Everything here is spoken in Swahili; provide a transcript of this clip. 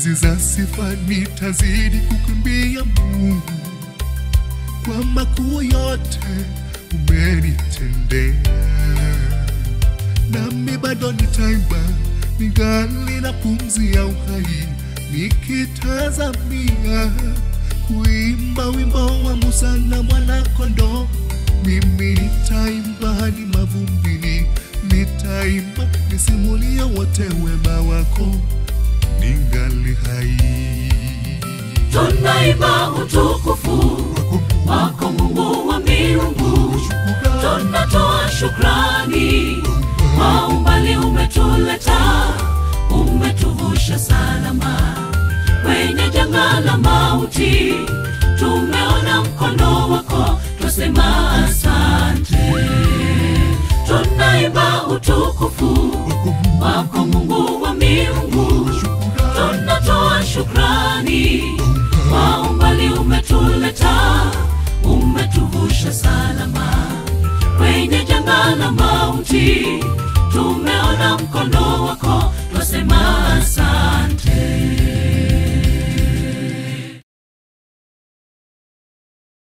enzi za sifa nitazidi kukimbia Mungu kwa makuu yote umenitendea, nami bado nitaimba ningali na pumzi ya uhai, nikitazamia kuimba wimbo wa Musa na mwana-kondoo. Mimi nitaimba hadi mavumbini, nitaimba nisimulie wote wema wako ningali hai. Tunaimba utukufu wako Mungu wa miungu, tunatoa shukrani kwa umbali umetuleta, umetuvusha salama kwenye janga la mauti. Tumeona mkono wako, twasema asante. Tunaimba utukufu wako Mungu wa miungu, tunatoa shukrani kwa umbali umetuleta, umetuvusha salama kwenye janga la mauti. Tumeona mkono wako, twasema